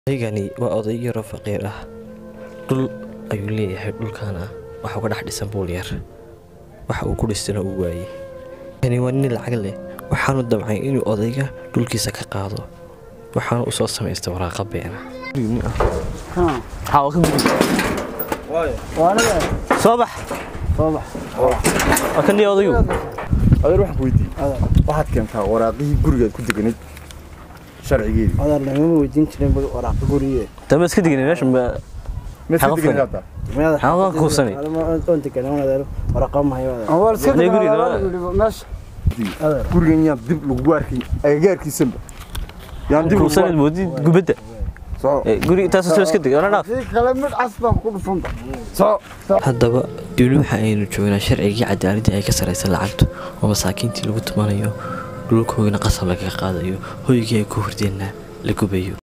odaygani waa oday yaroo faqiir ah dhul ayuu leeyahay dhulkaana waxa uga dhex dhisan buul yar waxa uu ku dhistana uu waayey kani waa nin lacag leh waxaanu damcay inuu odayga dhulkiisa ka qaado waxaana u soo samaystay waraaqa beena soo bax waa kan dhiya odayu adeer waxaan ku weydiiyey waxaad keentaa waraaqihii gurigaad ku deganayd sharcigeedii adeer lagama weydiin jirin waraaqa guriye dama iska digin meeshan ba meed ka Xaqo deganay fadhi. hadda Maxaa waa kuusanay? oon deganaa adeer waraaqa mahayo adeer war iska Hadday guriga deganaada meesha adeer gurigan yaan dib lagugu arkay agagaarkiisanba yaan dib lagugu kuusanad moodid gubadda soco Eh, guri taas soo iska dig ona dhaaf si kale mid cas baan ku dhufanba soco haddaba duni waxa aynu joognaa sharcigii cadaaladii ay ka saraysa lacagtu oo masaakiintii lagu tumanayo dhulkoogana qasab lagaga qaadayo hoygii ay ku hordeenna la gubayo